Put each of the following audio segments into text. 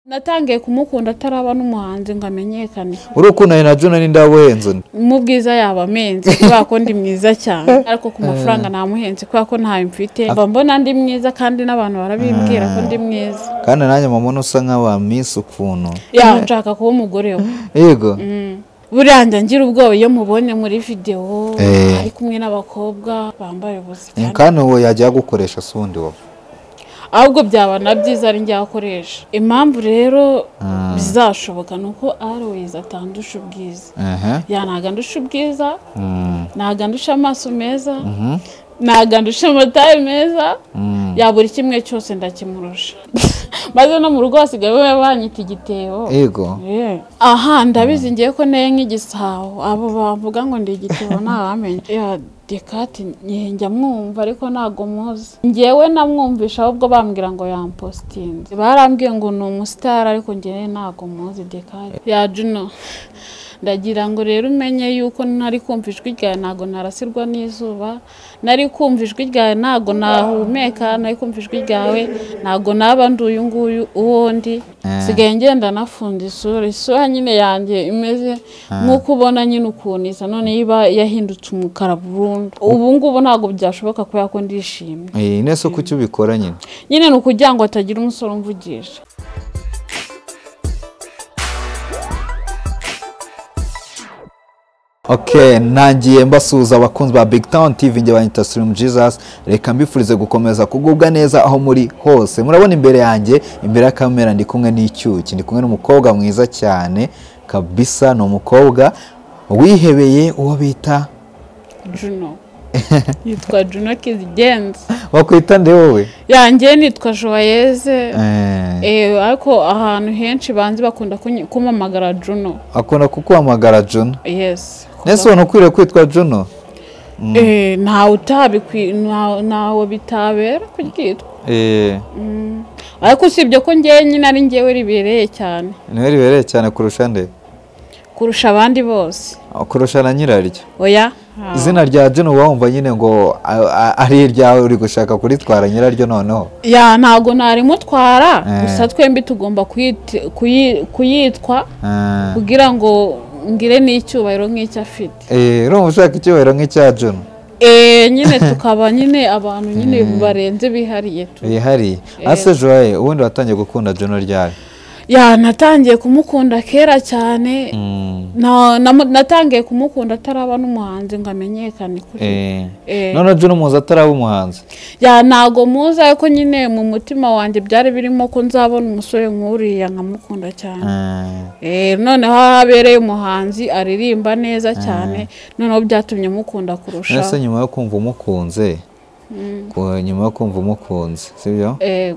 natangiye kumukunda ataraba n'umuhanzi ngo amenyekane uriya ukundanye na juna ninde wabuhenze mu bwiza yaba amenze kubera ko ndi mwiza cyane ariko ku mafaranga namuhenze kubera ko ntayo mfite mba mbona ndi mwiza kandi n'abantu barabimbwira ko ndi mwiza kandi nanjye mama usa nkaho wamisa ukuntu yaba nshaka kuba umugore we yego buriya njya ngira ubwoba iyo mubonye muri videwo Eh. ari kumwe n'abakobwa bambaye ubusa Eh, kandi uwo yajya gukoresha si undi wowe ahubwo byaba na byiza ari njya akoresha impamvu rero bizashoboka ni uko always atandusha ubwiza Ehe. yanagandusha ubwiza Mm, nagandusha amaso meza mhm, nagandusha amataye meza mm. ya buri kimwe cyose ndakimurusha maze no mu rugo hasigaye we banyita igitebo yego Eh. aha ndabizi ngiye ko neye nk'igisabo abo bavuga ngo ndi igitebo ntawamenya ya dekati ngiye njya mwumva ariko ntago muzi ngewe namwumvisha ahubwo bambwira ngo yampositinze barambwiye ngo ni umusitari ariko ngewe ntago muzi dekati ya juno ndagira ngo rero umenye yuko ntari kumva ijwi ryawe ntago narasirwa n'izuba nari kumva ijwi ryawe ntago nahumeka nari kumva ijwi ryawe ntago naba ndi uyu nguyu uwo ndi Eh. nsigaye ngenda nafunda isura isura nyine yanjye imeze nk'uko ubona nyine ukuntu isa none iba yahindutse umukara burundu ubu ngubu ntabwo byashoboka kubera ko ndishimye Eh, ine se kuki ubikora nyine nyine ni ukugira ngo hatagira umusore umvugisha ok ntangiye mbasuhuza abakunzi ba big town tv njye banyita sirimu jesus reka mbifurize gukomeza kugubwa neza aho muri hose murabona imbere yanjye imbere ya kamera ndi kumwe n'icyuki ndi kumwe n'umukobwa mwiza cyane kabisa ni umukobwa wihebeye uwo bita juno yitwa juno kizigenza wakwita nde wowe yanjye nitwa joyeze Eh, Eh, ariko ahantu henshi banzi bakunda kunyi- kumpamagara juno akunda kukuhamagara juno yes nese ubona ukwiriye kwitwa juno Eh, ntawe utabikwi nta- ntawe bitabera kuryitwa Eh, ariko usibye ko ngewe nyine ari ngewe ribereye cyane niwe ribereye cyane kurusha nde kurusha abandi bose kurusha na nyiraryo oya izina rya Juno wumva nyine ngo a- a- ari iryawe uri gushaka kuritwara nyiraryo noneho ya ntago narimutwara Eh. gusa twembi tugomba kuyit- kuyi- kuyitwa Ah. kugira ngo ngire n'icyubahiro nk'icyo afite Eh, urumva ushaka icyubahiro nk'icya Juno Eh, nyine tukaba nyine abantu nyine barenze bihariye tu bihariye ase joye ubundi watangiye gukunda Juno ryari ya natangiye kumukunda kera cyane Mm, na, na, natangiye kumukunda ataraba n'umuhanzi ngo amenyekane kuri eh. Eh. none Juno muzi ataraba umuhanzi ya ntago muzi ariko nyine mu mutima wanjye byari birimo ko nzabona umusore nk'uriya nkamukunda cyane Ah, Eh, noneho aho habereye umuhanzi aririmba neza cyane noneho byatumye mukunda kurushaho nese nyuma yo kumva umukunze ku- nyuma yo kumva umukunze sibyo Eh,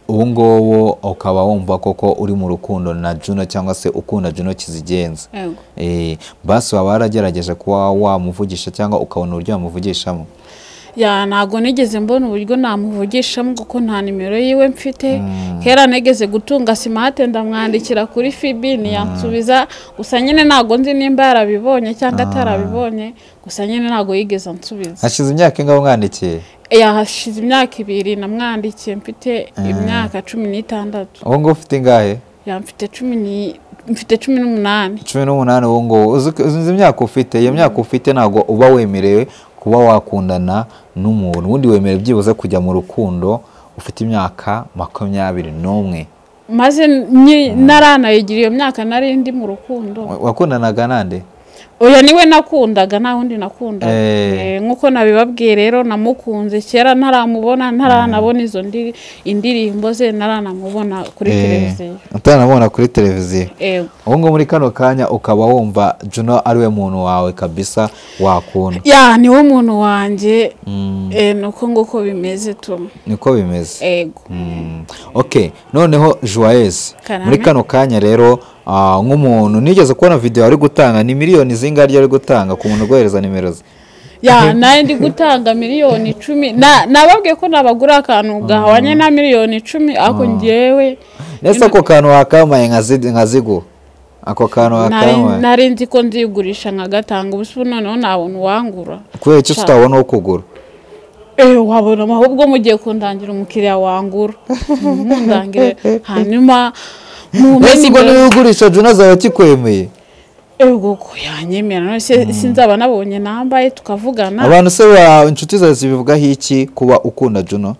ubu ngubu ukaba wumva koko uri mu rukundo na Juno cyangwa se ukunda Juno kizigenza yego. Eh, basi waba waragerageje kuba wamuvugisha cyangwa ukabona uburyo wamuvugishamo ya ntago nigeze mbona uburyo namuvugishamo kuko nta nimero yiwe mfite kera nigeze gutunga simate ndamwandikira kuri fibi ntiyansubiza gusa nyine ntago nzi nimba yarabibonye cyangwa atarabibonye gusa nyine ntago yigeze ansubiza hashize imyaka ingahe umwandikiye yahashize imyaka ibiri namwandikiye mfite imyaka cumi n'itandatu ubu ngubu ufite ingahe ya mfite cumi ni- mfite cumi n'umunani cumi n'umunani ubu ngubu uzi uzi imyaka ufite iyo myaka ufite ntabwo uba wemerewe kuba wakundana n'umuntu ubundi wemerewe byibuze kujya mu rukundo ufite imyaka makumyabiri n'umwe maze nyi- naranayigira iyo myaka nari ndi mu rukundo Wa- wakundanaga nande oya niwe nakundaga nta wundi nakundaga Eh. Eh, nk'uko nabibabwiye rero namukunze kera ntaramubona ntaranabona izo ndiri- indirimbo ze ntaranamubona kuri Eh, televiziyo utanamubona kuri televiziyo Eh, ubu ngubu muri kano kanya ukaba wumva juno ariwe muntu wawe kabisa wakunda ya niwo muntu wanjye Mm, eh, ni uko nguko bimeze tu niko bimeze ego Mm. ok noneho joyeuse Karame. muri kano kanya rero ah, nk'umuntu nigeze kubona videwo ari gutanga ni miliyoni zingaryo ari gutanga ku muntu ugohereza nimero ze ya nawe ndi gutanga miliyoni icumi Na- nababwiye ko nabagura akantu gahwanye na miliyoni icumi ariko ngewe ndetse ako kantu wakamaye nka zi- nka zigo ako kantu nari wakamaye nari nzi ko nzigurisha nkagatanga ubu noneho ntabona uwangura kubera icyo Sha. tutabona uwo kugura eee wabona ahubwo mugiye kundangira umukiriya wangura ntundangire hanyuma mbese ubwo niwe ugurisha juna azaba akikwemeye ego ko yanyemera none se sinzaba nabonye nambaye tukavugana abantu se ba inshuti zawe zibivugaho iki kuba ukunda juno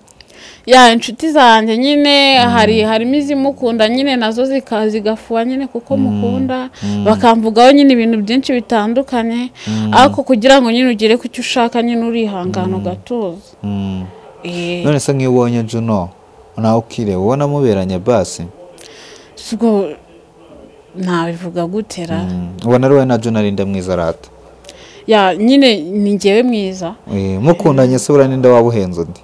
ya inshuti zanjye nyine hari harimo izimukunda nyine nazo zika- zigafuha nyine kuko mukunda bakamvugaho nyine ibintu byinshi bitandukanye ariko kugira ngo nyine ugere ku cyo ushaka nyine urihangana ugatuza Mm. Eh, none se nk'iyo ubonye juno nawe ukireba ubona muberanye basi ubwo nabivuga gutera Mm. ubona ari wowe na juno arinda mwiza arata ya nyine ni njyewe mwiza Eh, mukundanye se buriya ninde waba uhenze undi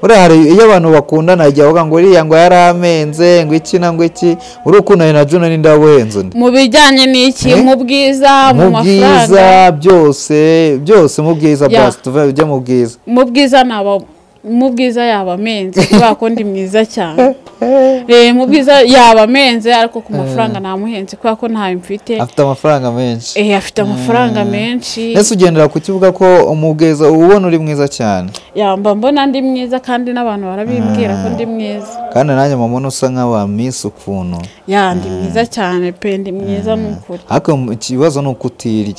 buriya hari iyo abantu bakundana igihe bavuga ngo uriya ngo yari amenze ngo iki na ngo iki uri ukundanye na juno ninde waba uhenze undi mu bijyanye n'iki Eh? mu bwiza mu mu mafaranga bwiza byose byose mu bwiza Ya. basi tuve ujye mu bwiza mu bwiza naba mu bwiza yaba amenze kubera ko ndi mwiza cyane Eh, mu bwiza yaba amenze ariko ku mafaranga ntamuhenze kubera ko ntayo mfite afite amafaranga menshi Eh, afite amafaranga menshi ese ugendera ku kibuga ko umubwiza uba ubona uri mwiza cyane yamba mbona ndi mwiza kandi n'abantu barabimbwira ko ndi mwiza kandi nanjye mama usa nk'aba minsi ukuntu ya ndi mwiza cyane pe ndi mwiza ni ukuri ariko ikibazo ni uko utirya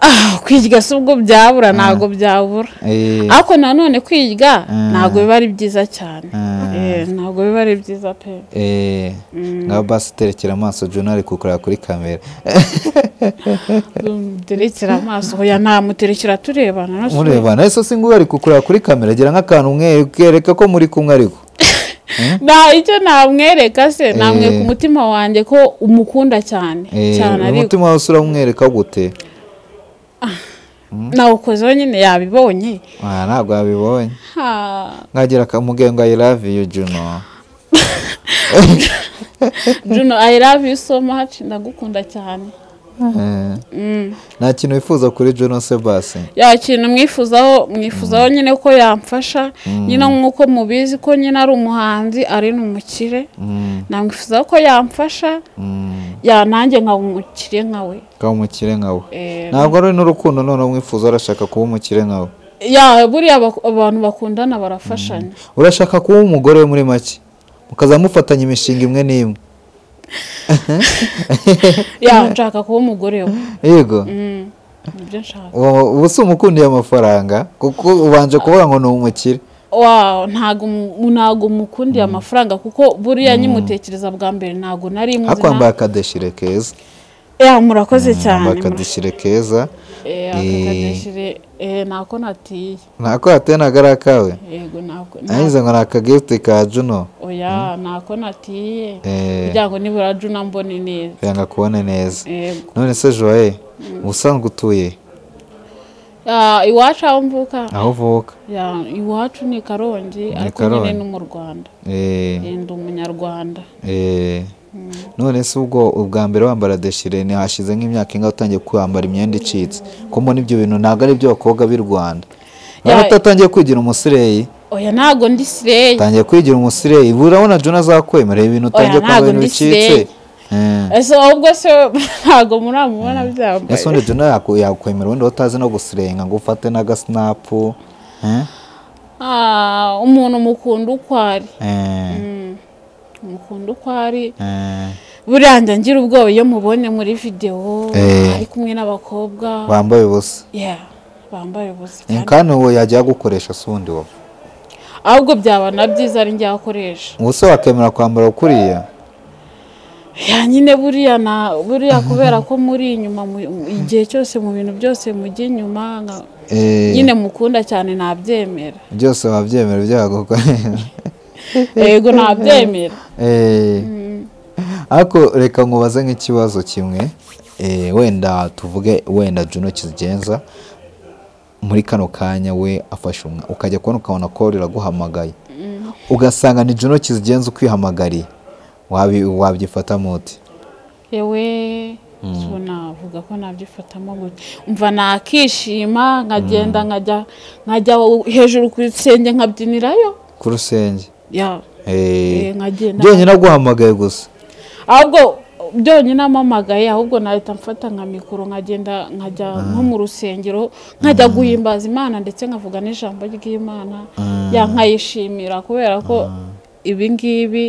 Ah, kwirya si ubwo byabura ntabwo byabura Eh, ariko nanone kwiga ntabwo biba ari byiza cyane Mm. Eh, ntabwo biba ari byiza pe eh, ngaho basi terekera amaso Juno ari kukureba kuri kamera duterekera amaso hoya ntamuterekera turebana no si- murebana ese singuwe ari kukureba kuri kamera gira nk'akantu mwereka ko muri kumwe ariko nta icyo namwereka se namwe Eh. ku mutima wanjye ko umukunda cyane Eh, cyane ariko umutima wawe uramwereka gute nawukozeho nyine yabibonye Ah, ntabwo yabibonye Ha, nkagira akamugenga i love you Juno Juno I love you so much ndagukunda cyane Eh, Mm. nta kintu wifuza kuri Juno se basi ya kintu mwifuzaho mwifuzaho nyine ko yamfasha nyine nk'uko mubizi ko nyine ari umuhanzi ari n'umukire Mm, namwifuzaho ko yamfasha mm. ya nanjye nkaba umukire nkawe ukaba umukire nkawe Eh, ntabwo ari n'urukundo none umwifuza urashaka kuba umukire nkawe ya buriya bak- abantu bakundana barafashanya urashaka kuba umugore we muri make mukaza mufatanya imishinga imwe n'imwe ya nshaka kuba umugore we yego Mm, nibyo nshaka ubu- ubu si umukundiye amafaranga kuko ubanje kuvuga ngo ni umukire Wow, ntago mu- ntago mukundiye amafaranga kuko buriya nyimutekereza bwa mbere ntago nari muzi ariko wambaye akadeshire keza na- ya murakoze cyane wambaye murakoze. akadeshire keza Eh, Eh. akakadeshire, eh, ntako natiye ntako hateye nagari akawe yego ntabwo nangize ngo ni akagifuti ka juno oya ntako natiye Eh. kugira ngo nibura juna mbone neza yanga kubone neza yego none se joye ubusanzwe utuye Ah, iwacu aho mvuka aho uvuka ya iwacu ni karongi ariko nyine Karongi. ni mu rwanda Eh, Eh, ndi umunyarwanda Eh, none se ubwo ubwa mbere wambara deshire ntihashize nk'imyaka ingahe utangiye kwambara imyenda icitse ko mbona ibyo bintu ntabwo ari iby'abakobwa b'i rwanda Ya- niba utatangiye kwigira umusireyi oya ntabwo ndi sireyi utangiye kwigira umusireyi urabona juna azakwemera ibintu utangiye ntabwo kwambara ibintu ndi bicitse sireyi. Eh, ese ubwo se ntabwo muramubona ese byambaye undi juna yaku- yakwemera wenda utazi no gusirenga ngo ufate n'agasinapu Eh, Ah, umuntu mukunda uko ari eh, mukunda uko ari eh, buriya njya ngira ubwoba iyo mubonye muri videwo Eh. ari kumwe n'abakobwa wambaye ubusa Yeah, bambaye ubusa Eh, cyane kandi uwo yajya gukoresha si undi wowe ahubwo byaba na byiza ari njye akoresha ubuse wakemera kwambara ukuriya ya nyine buriya na buriya kubera ko muri inyuma mu- igihe cyose mu bintu byose mujya inyuma nka- Eh, nyine mukunda cyane nabyemera byose wabyemera byaguka yego nabyemera Eh, ariko reka nkubaze nk'ikibazo kimwe Eh, wenda tuvuge wenda juno kigenza muri kano kanya we afashe umwa ukajya kubona ukabona ko riraguhamagaye ugasanga ni juno kizigenza ukwihamagariye Wabi- wabyifatamo uti yewe so navuga ko nabyifatamo gute umva nakishima nkagenda nkajya nkajya hejuru ku rusenge nkabyinirayo ku rusenge ya Eh, Eh, nkagenda byonyine aguhamagaye gusa ahubwo byonyine amamagaye ahubwo nahita mfata nka mikoro nkagenda nkajya nko mu rusengero nkajya guhimbaza imana ndetse nkavuga n'ijambo ry'imana ya nkayishimira kubera ko ibi ngibi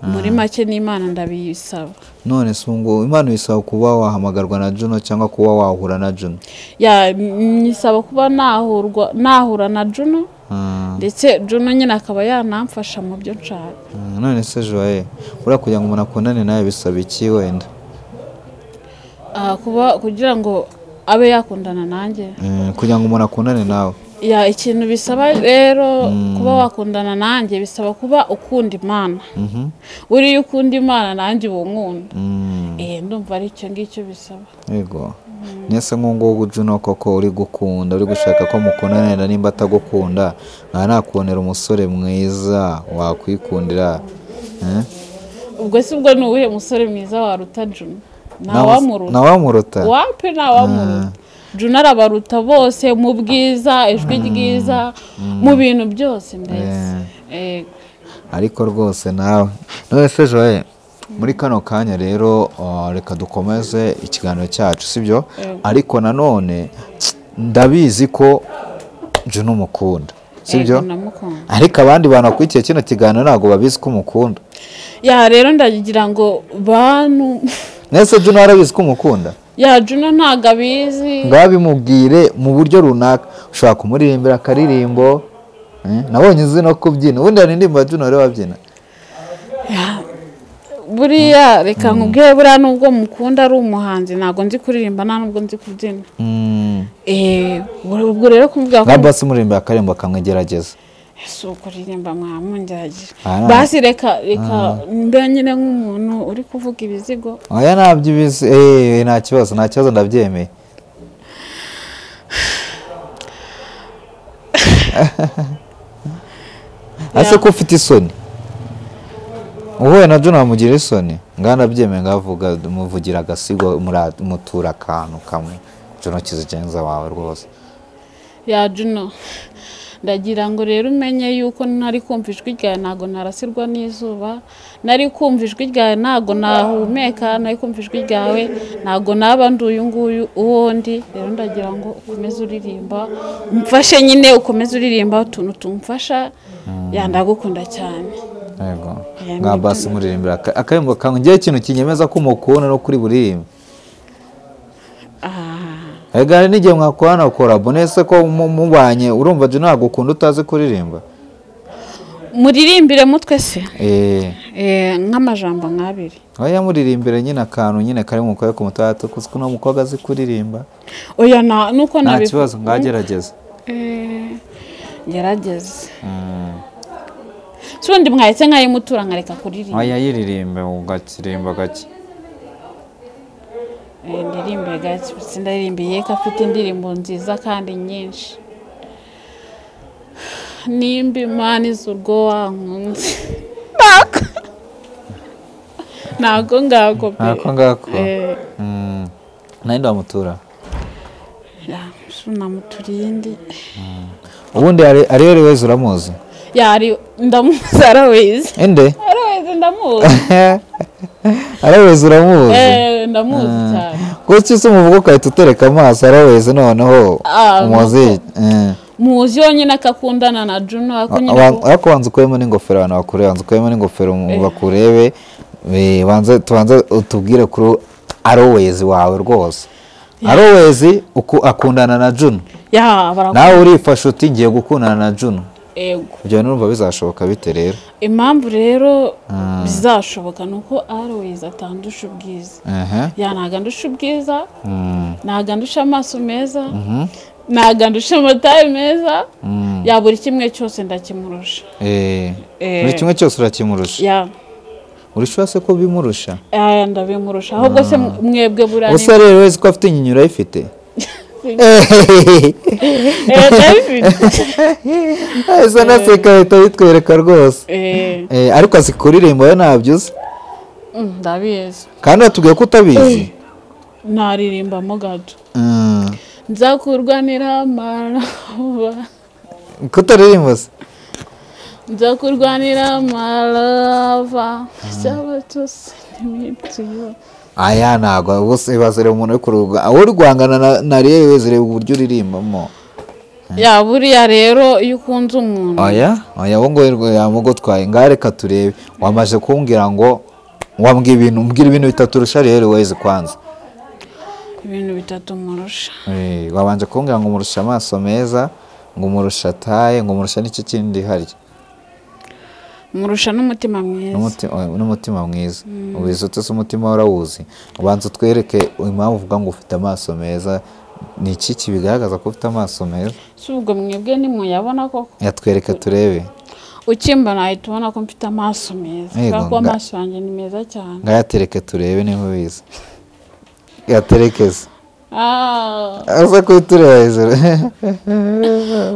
muri make n'imana ndabiyisaba none se ngo imana bisaba kuba wahamagarwa na juno cyangwa kuba wahura na juno ya nyisaba kuba nahurwa nahura na juno Ah, ndetse juno nyine akaba yanamfasha mu byo nshaka ah, none se joye buriya kugira ngo umuntu akundane nawe bisaba iki wenda Ah, kuba kugira ngo abe yakundana nanjye Eh, kugira ngo umuntu akundane nawe ya ikintu bisaba rero kuba wakundana nanjye bisaba kuba ukunda imana Mhm, buriya ukunda imana nanjye uba unkunda mm, eh ndumva ari icyo ngicyo bisaba yego nyese nk'uwo juno koko uri gukunda uri gushaka ko mukundanira nimba atagukunda ntanakubonera umusore mwiza wakwikundira Eh? ubwo si bwo ni uwuhe musore mwiza waruta Juno ntawamuruta ntawamuruta wapi ntawamuruta Juno arabaruta bose mu bwiza ijwi ryiza mu bintu byose mbese Yego. ariko rwose nawe none se joye muri kano kanya rero uh, reka dukomeze ikiganiro cyacu sibyo Yego. ariko nanone ndabizi ko juno umukunda Yego, sibyo ndamukunda ariko abandi bantu bakurikiye kino kiganiro ntabwo babizi ko umukunda ya rero ndagira ngo bantu mwese juno arabizi ko umukunda ya Juno ntabwo abizi ngaho bimubwire mu buryo runaka ushobora kumuririmbira akaririmbo eh, nabonye uzi no kubyina ubundi yaririmba juno rero wabyina buriya reka nkubwire buriya nubwo mukunda ari umuhanzi ntabwo nzi kuririmba nta nubwo nzi kubyina Mm, Eh, ubwo rero kumubwira nka ko basi umuririmba akaririmbo kamwe gerageza si ukuririmba mwamungerageje Ah. basi reka reka mbe nyine nk'umuntu uri kuvuga ibizigo oya ntabyo ubizi eee nta kibazo nta kibazo ndabyemeye ese ko ufite isoni uhuye na juna wamugira isoni ngaho ndabyemeye ngaho avuga muvugira agasigo mura- mutura akantu kamwe juna kizigenza wawe rwose ya Juno ndagira ngo rero umenye yuko ntari kumva ijwi ryawe ntabwo narasirwa n'izuba nari kumva ijwi ryawe ntabwo nahumeka nari kumva ijwi ryawe ntabwo naba ndi uyu nguyu uwo ndi rero ndagira ngo ukomeze uririmba umfashe nyine ukomeze uririmba utuntu tumfasha ya ndagukunda cyane yego Aya nka ni basi muririmbira aka- akaririmbo kamwe ngewe ikintu kinyemeza ko umukunda no kuri buririmbe Ah. Ega hari n'igihe mwakorana korabo nese ko mu- mubanye urumva jya ntabwo ukunda utazi kuririmba muririmbire mutwe se eee Eh, nk'amajambo nk'abiri oya muririmbire nyine akantu nyine kari mu kuboko mutatu kuko uno mukobwa azi kuririmba oya nta nuko nta nabivu- kibazo ngagerageza Eh, ngerageze si ubundi mwahise nkayimutura nkareka kuririmba oya yiririmbe ugakiririmba gake Eh, ndirimbe gatsi ndaririmbiye ko afite indirimbo nziza kandi nyinshi nimba imana izi urwo wankunze ntabwo ntabwo ngako pe ntako ngako Eh, Mm. nta wamutura ya, si unamuturiye indi ubundi ari ari we wese uramuzi yari ndamuzi arawizi inde arawizi ndamuzi ari we wese uramuzi Eh, ndamuzi cyane kuki se umuvuga ukahita utereka amaso ari we wese noneho Ah, umuzi Eh. muzi yonyine akakundana na juno ariko nyine Aba- ubu- ariko banza ukuyemo n'ingofero abantu bakureba banza ukuyemo n'ingofero mu- bakurebe eh, banze tubanze utubwire kuri arowezi wawe rwose arowezi uku- akundana na juno ya barakunda nawe urifasha uti ngiye gukundana na juno yego ibyo n'urumva bizashoboka bite rero impamvu rero bizashoboka ni uko always atandusha ubwiza Ehe. ya ntago andusha ubwiza Mm, ntago andusha amaso meza ntago andusha amataye meza mm, ya buri kimwe cyose ndakimurusha eh. Eh. buri kimwe cyose urakimurusha ya urishura se ko bimurusha aya ndabimurusha ahubwo se mwebwe buriya gusa rero wese ko afite inyinyiro ayifite ese naseka leta bitwereka rwose ni Eh, ariko azi kuririmba we ntabyo uzi ndabizi kandi watubwiye ko utabizi naririmbamo gato Mm. nzakurwanira amaraba ko utaririmba se nza kurwanira marava sabatose nimituyo aya ntabwo bose bazereba umuntu uri kuruhuka wowe uri guhangana na- na rewe zireba uburyo uririmbamo ya buriya rero iyo ukunze umuntu oya oya wowe ngo rwe yamugutwaye ngaho reka turebe wamaze kumbwira ngo wambwira ibintu mbwira ibintu bitatu urusha rero wezi kwanza ibintu bitatu murusha Eh, wabanje kumbwira ngo umurusha amaso meza ngo umurusha taye ngo umurusha n'iki kindi harya murusha n'umutima mwiza N'umuti- oya, n'umutima mwiza ubizi utese umutima warawuzi ubanza utwereke impamvu uvuga ngo ufite amaso meza ni iki kibigaragaza ko ufite amaso meza si ubwo mwebwe ntimuyabona koko yatwereka turebe ukimbona ahita ubona ko mfite amaso meza Yego, kubera ko nga- amaso yanjye ni meza cyane ngayatereke turebe niba ubizi yaterekeza Ah, aza kuyitureba hejuru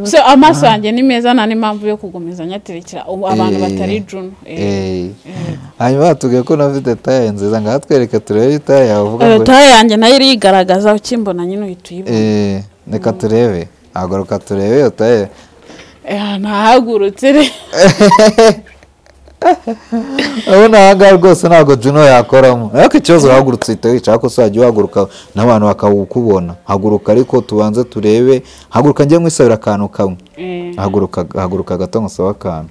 so amaso yanjye ni meza nta n'impamvu yo kugomeza nyaterekera ubu abantu batari juno eh. Eh. hanyuma batubwiye ko unafite taye nziza ngaho twereke turebe itaye yawe uvuga Eh, ngo taye yanjye nayo irigaragaza ukimbona nyine uhita uyibona Eh, reka turebe agaruka turebe iyo taye Eh, ntahagurutse rero urabona aha ngaha rwose ntabwo juno yakoramo ariko ikibazo urahagurutse uhita wicara ko uzajya uhaguruka n'abantu bakawukubona haguruka ariko tubanze turebe haguruka njye nkwisabira akantu kamwe Eh, haguruka haguruka gato nkusabe akantu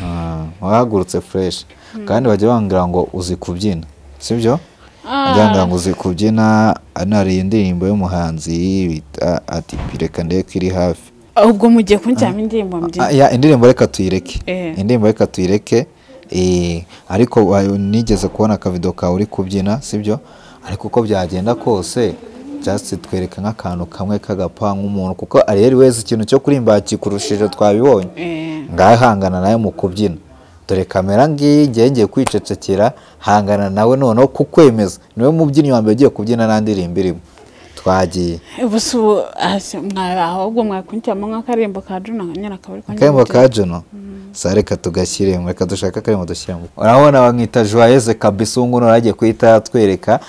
Ah, wahagurutse fureshi kandi bajya bambwira ngo uzi kubyina sibyo bajya bambwira ngo uzi kubyina nari iyi ndirimbo y'umuhanzi bita ati reka ndebe ko iri hafi ubwo mugiye kunshyiramo indirimbo mbyina Ah, ya indirimbo reka tuyireke Eh. indirimbo reka tuyireke eh, ariko wa- nigeze kubona akavido kawe uri kubyina sibyo ariko uko byagenda kose just twereka nk'akantu kamwe kagapa nk'umuntu kuko ariyeri wese ikintu cyo kurimba kikurushije twabibonye Eh, ngaho hangana nawe mu kubyina dore kamera ngiyi ngiye ngiye kwicecekera hangana nawe noneho kukwemeza niwe mubyinnyi wa mbere ugiye kubyina nta ndirimbo irimo twagiye ubu si ubu ah, si- mwa- ahubwo mwakunshyiramo nk'akarembo ka juno nyine akaba ari akayimbo ka Juno sa reka tugashyiremo reka dushaka akayimbo dushyiremo urabona bamwita joyeze kabisa ubu ngubu naragiye kuhita yatwereka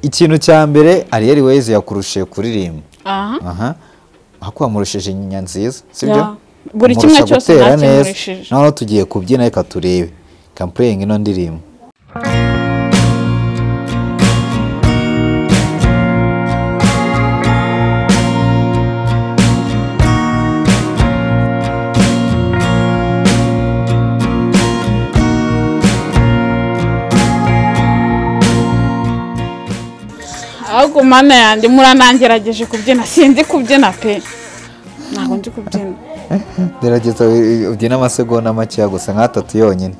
ikintu cya mbere ariyeri weze yakurushije kuririmba aha aha ahubwo wamurushije inyinya nziza sibyo Ya. Buri Amurusha kimwe cyose gutera neza. nakimurishije. noneho tugiye kubyina reka turebe kampureyingi ino ndirimbo ahubwo mana yanjye muranangerageje kubyina sinzi kubyina pe ntabwo nzi kubyina gerageza u- ubyine amasegonda makeya gusa nk'atatu yonyine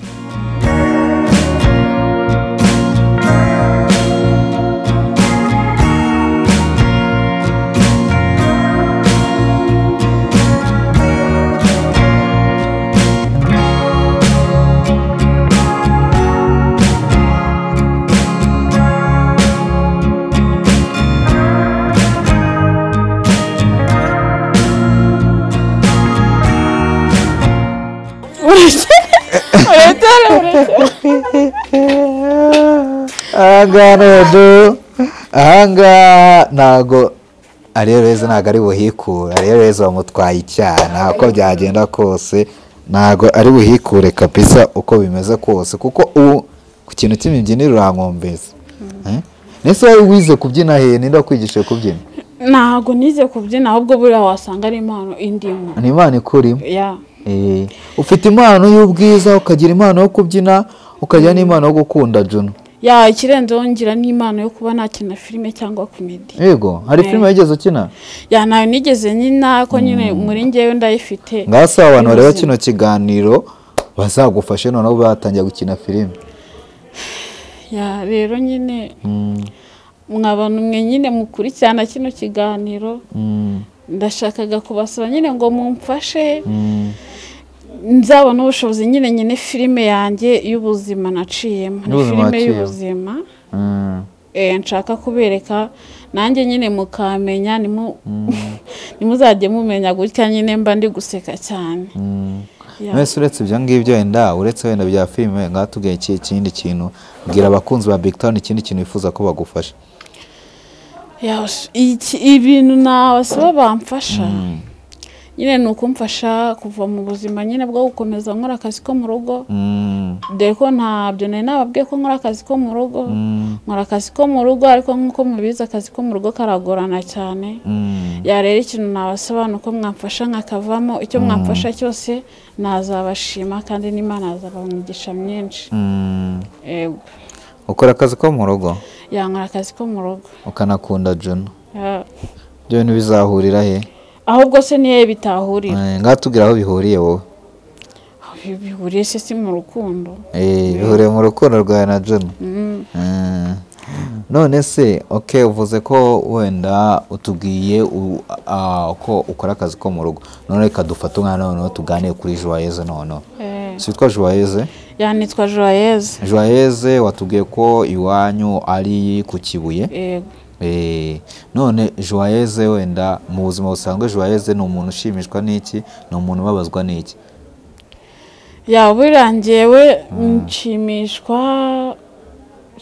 urekere urekere urekere ahangaha rero ahangaha ntago ariyo reza ntabwo ari buhikure ariyo reza bamutwaye icyaha uko byagenda kose ntabwo ari buhikure kabisa uko bimeze kose kuko ubu ku kintu cy'imibyinire urankombeza Eh? ndetse wowe wize kubyina he ninde wakwigishije kubyina ntabwo nize kubyina ahubwo buriya wasanga ari impano indimu ni imana ikurimo ya Eh, ufite impano y'ubwiza ukagira impano yo kubyina ukagira n'impano yo gukunda juno ya ikirenzeho ngira n'impano yo kuba nakina filime cyangwa komedi yego hari filime wigeze ukina ya nayo nigeze nyina ko nyine muri njyewe ndayifite ngaho si abantu bareba y'ubuzima. kino kiganiro bazagufashe noneho batangira gukina filime ya rero nyine mwabona umwe nyine mukurikirana kino kiganiro Mm, ndashakaga kubasaba nyine ngo mumfashe mm. nzabona ubushobozi nyine nyine filime yanjye y'ubuzima naciyemo ni Y'ubuzima filime waciyemo. y'ubuzima Mm. eh, nshaka kubereka nanjye nyine mukamenya nimu- nimuzajye mumenya gutya nyine mba ndi guseka cyane Ya. mwese uretse ibyo ngibyo wenda uretse wenda bya filime ngaho tugaye iki ikindi kintu bwira abakunzi ba big town ikindi kintu bifuza ko bagufasha Ya, sh- iki- ibintu nabasaba bamfasha nyine ni ukumfasha kuva mu buzima nyine bwo gukomeza nkora akazi ko mu rugo Mm, dore ko ntabyo nari nababwiye ko nkora akazi ko mu rugo mm, nkora akazi ko mu rugo ariko nk'uko mubizi akazi ko mu rugo karagorana cyane mm. yarera ikintu nabasaba ni uko mwamfasha nkakavamo icyo mwamfasha cyose nazabashima kandi n'imana yazaba umugisha myinshi Mm. yego ukora akazi ko mu rugo yankora akazi ko mu rugo ukanakunda Juno Ya. ibyo bintu bizahurira he ahubwo se niyo bitahurira Eh, ngaho tubwira aho bihuriye wowe Aho bi- bihuriye se si mu rukundo Eh, bihuriye mu rukundo rwawe na Juno Mm. Mm. none se ok uvuze ko wenda utubwiye u- a- ko ukora akazi ko mu rugo none reka dufate umwana noneho tuganire kuri joyeze noneho Eh, si witwa joyeze yanitwa joyeuse joyeze watubwiye ko iwanyu ari ku kibuye yego Eh, none joyeze wenda mu buzima busanzwe joyeze ni umuntu ushimishwa n'iki ni umuntu ubabazwa n'iki yaba birangiye we nshimishwa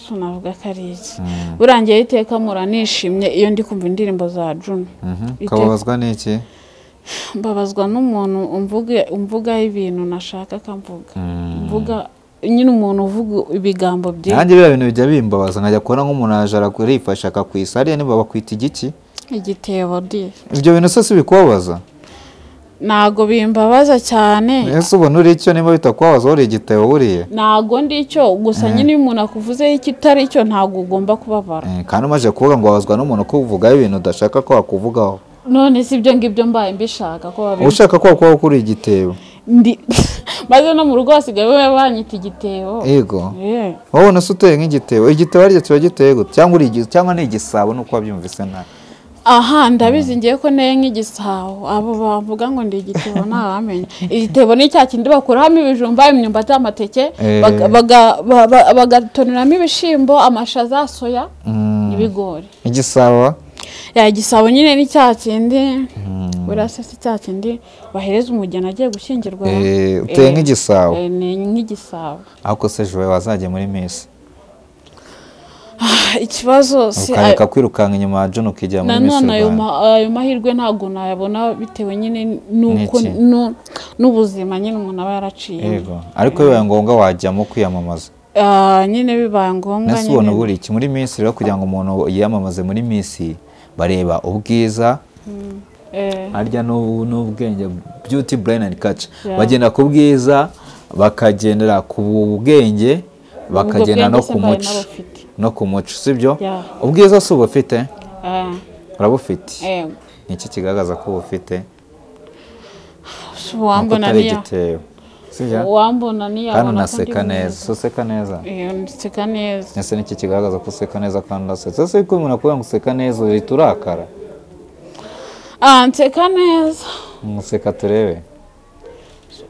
so navuga ko ari iki burangiye iteka mpora nishimye iyo ndi kumva indirimbo za Juno Mhm, Iteka- ukababazwa n'iki mbabazwa n'umuntu umvuge umvugaho ibintu nashaka akamvuga Mm. mvuga nyine umuntu uvuga ibigambo bye nanjye biriya bintu bijya bimbabaza nkajya kubona nk'umuntu araje arifasha akakwisa hariya niba bakwita igiki igitebo di ibyo bintu se si bikubabaza ntago bimbabaza cyane ese ubona uri icyo niba bitakubabaza uri igitebo buriye ntago ndi icyo gusa nyine iyo umuntu akuvuzeho ikitari cyo ntago ugomba kubabara Eh, kandi umaze kuvuga ngo wabazwa n'umuntu ukuvugaho ibintu udashaka ko wakuvugaho none si ibyo ngibyo mbaye mbishaka ko uba babi ushaka ko wakubaho kuri igitebo ndi maze no mu rugo hasigaye we banyita igitebo yego Eh, wowe unase uteye nk'igitebo igitebo hariya kiba giteye gute cyangwa uri igi- cyangwa ni igisabo nuko wabyumvise nabi aha ndabizi ngiye ko neye nk'igisabo abo bavuga ngo ndi igitebo ntawamenya igitebo ni cya kindi bakuramo ibijumba imyumbati amateke Eh. baga- baga- ba- ba- bagatonoramo ibishyimbo amashaza soya Mm, n'ibigori igisabo ya igisabo nyine ni cya kindi buriya se si cya kindi bahereza umugeni agiye gushyingirwa eh, uteye Eh, nk'igisabo eh, ni nk'igisabo ariko se jowe wazajya muri misi ikibazo si ukareka kwirukanka inyuma ya John ukijya muri misi nanone ayo Rwanda. ma- ayo mahirwe ntabwo nayabona bitewe nyine n'uko N'iki? nu- n'ubuzima nyine umuntu aba yaraciye yego ariko bibaye ngombwa wajyamo kwiyamamaza nyine bibaye ngombwa nese ubona nyine buri iki muri minsi rero kugira ngo umuntu yiyamamaze muri minsi bareba ubwiza eh, harya n'ubu- n'ubwenge beauty brain and culture Yeah. bagenda ku bwiza bakagendera ku bwenge bakagendera bwenge no se ku mbaye muco nabufite. no ku muco sibyo Yeah. ubwiza si ubufite ah, urabufite eh, ni iki kigaragaza ko ubufite si Ni uko uwambona utari niya- igitebo sibyo uwambona kandi niyabona ko ndi unaseka neza mwiza si useka neza Eh, nseka neza ese niki kigaragaza ko useka neza kandi udasetsa ese ko umuntu akubwira ngo useka neza uhita urakara Ah, nseka neza umuseka turebe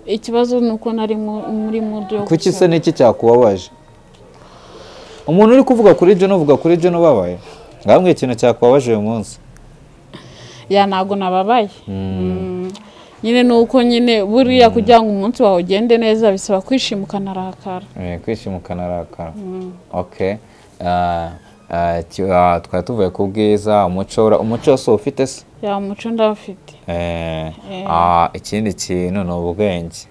ikibazo ni uko nari mu- muri mudu yo kuki guseka. se niki cyakubabaje umuntu uri kuvuga kuri John uvuga kuri John ubabaye ngambwe ikintu cyakubabaje uyu munsi ya ntabwo nababaye Mm. nyine ni uko nyine buriya kugira ngo umunsi wawe ugende neza bisaba kwishima ukanarakara Eh, kwishima ukanarakara ok Ah, ah, ki- ah, twari tuvuye ku bwiza umuco ura- umuco wose uba ufite se ya muco ndabafite Eh, ah, ikindi kintu ni ubwenge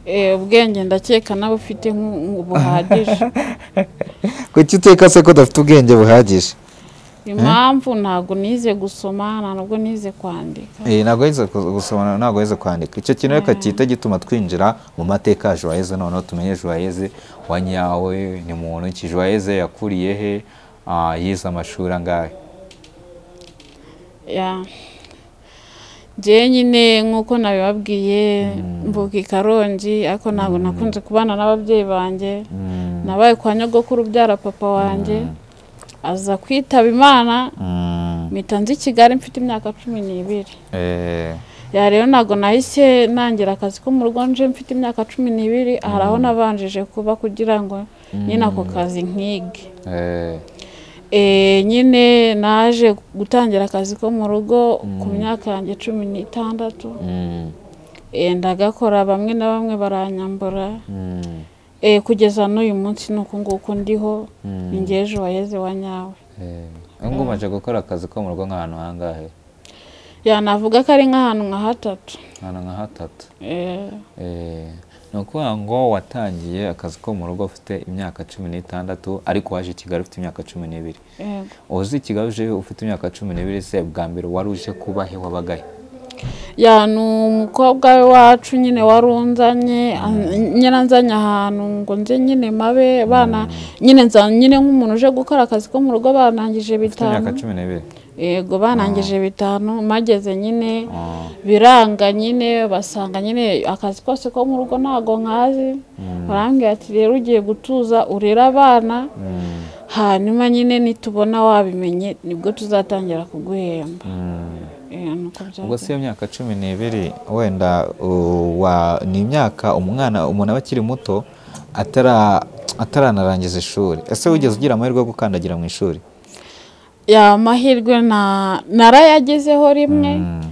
Eh, ubwenge ndakeka n'abufite nku- nku- buhagije kuki uteka se ko udafite ubwenge buhagije impamvu ntabwo nize gusoma nta nubwo nize kwandika Eh, ntabwo yize ku- gusoma ntabwo yize kwandika icyo kintu reka gihita gituma twinjira mu mateka ya joyeze noneho tumenye joyeze wa nyawe ni muntu ki joyeze yakuriye he Ah, yize amashuri angahe Ya. njyewe nyine nk'uko nabibabwiye mvuka i karongi ariko ntabwo nakunze kubana n'ababyeyi banjye Mm, nabaye kwa nyogokuru ubyara papa wanjye aza kwitaba imana mm, mpita nzi i kigali mfite imyaka cumi n'ibiri eh, ya rero ntabwo nahise nangira akazi ko mu rugo nje mfite imyaka cumi n'ibiri hari aho nabanjije kuba kugira ngo nyine ako kazi nkige eh, Eh, nyine naje gutangira akazi ko mu rugo ku myaka yanjye cumi n'itandatu mm, Eh, ndagakora bamwe na bamwe baranyambura mm, Eh, kugeza n'uyu munsi ni uku nguku ndiho Mm. ni ngewe ejo wayeze wa nyawe eh. ngo umaze gukora akazi ko mu rugo nk'ahantu hangahe yanavuga ko ari nk'ahantu nka hatatu ahantu nka hatatu Eh, Eh, ni ukuvuga ngo watangiye akazi ko mu rugo ufite imyaka cumi n'itandatu ariko waje i kigali ufite imyaka cumi n'ibiri yego. uzi i kigali uje ufite imyaka cumi n'ibiri se bwa mbere wari uje kuba he wabagahe ya ni umukobwa we wacu nyine wari unzanye an- nyine anzanye ahantu ngo nze nyine mabe bana nyine nza nyine nk'umuntu uje gukora akazi ko mu rugo banangije ufite imyaka bitanu cumi n'ibiri yego banangije bitanu mageze nyine Ah, biranga nyine basanga nyine akazi kose ko mu rugo ntago nkazi barambwira ati rero ugiye gutuza urere abana mm, hanyuma nyine nitubona wabimenye nibwo tuzatangira kuguhemba mm. Eh, ni uko byagenze. ubwo se iyo myaka cumi n'ibiri wenda uh, wa- ni imyaka umwana umuntu aba akiri muto atara- ataranarangiza ishuri ese wigeze ugira amahirwe yo gukandagira mu ishuri ya mahirwe na narayagezeho rimwe Mm.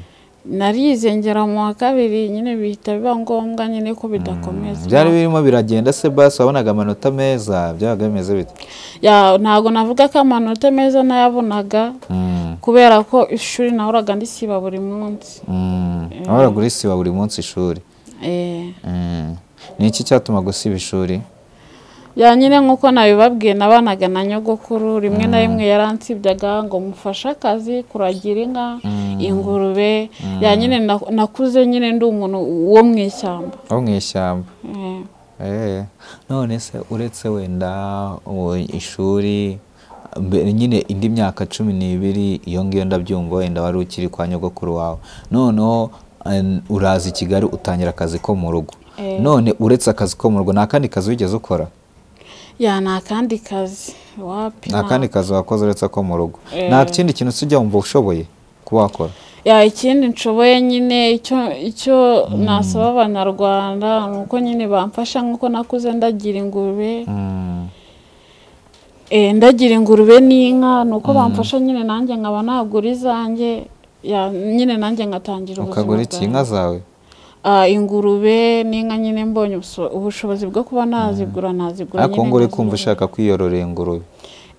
narize ngera mu wa kabiri nyine bihita biba ngombwa nyine ko bidakomeza byari birimo biragenda se basi wabonaga amanota meza byabaga bimeze bite Ya, ntabwo navuga ko amanota meza nayabonaga Mm, kubera ko ishuri nahoraga ndisiba buri munsi mm. waragura isiba buri munsi ishuri Eh, Mm. ni iki cyatuma gusiba ishuri ya nyine nk'uko nabibabwiye nabanaga na nyogokuru rimwe na rimwe yaransibyaga ngo mufashe akazi kuragira inka ingurube ya nyine na- nakuze nyine ndi umuntu wo mu ishyamba wo mu ishyamba Eh. Eh, none se uretse wenda ubu ishuri mbe- nyine indi myaka cumi n'ibiri iyo ngiyo ndabyumva wenda wari ukiri kwa nyogokuru wawe noneho an- uraza i kigali utangira akazi ko mu rugo Eh. none uretse akazi ko mu rugo nta kandi kazi wigeze ukora ya ni akandi kazi wapi nta na- kandi kazi wakoze uretse ko mu rugo Eh. nta kindi kintu usijya wumva ushoboye kuba wakora ya ikindi nshoboye nyine icyo icyo nasaba abanyarwanda ni uko nyine bamfasha nk'uko nakuze ndagira ingurube Mm, eh, ndagira ingurube n'inka ni uko bamfasha nyine nanjye nkaba nagura izanjye ya nyine nanjye nkatangira ubuzima ukagura iki inka bwanjye. zawe Ah, ingurube n'inka nyine mbonye ubuso- ubushobozi bwo kuba nazigura nazigura ariko ngo uri nkazigura. kumva ushaka kwiyororera ingurube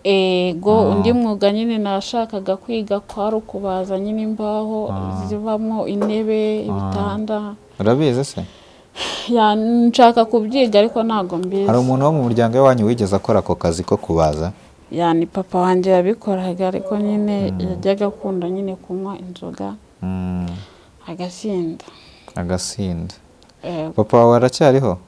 ego undi mwuga nyine nashakaga kwiga kwari ukubaza nyine imbaho zivamo intebe ibitanda urabizi se Ya, nshaka kubyiga ariko ntabwo hari mbizi umuntu wo mu muryango wanyu wigeze akora ako kazi ko kubaza Ya, ni papa wanjye yabikoraga ariko nyine yajyaga akunda nyine kunywa inzoga Mm, agasinda agasinda Ego. papa wawe aracyariho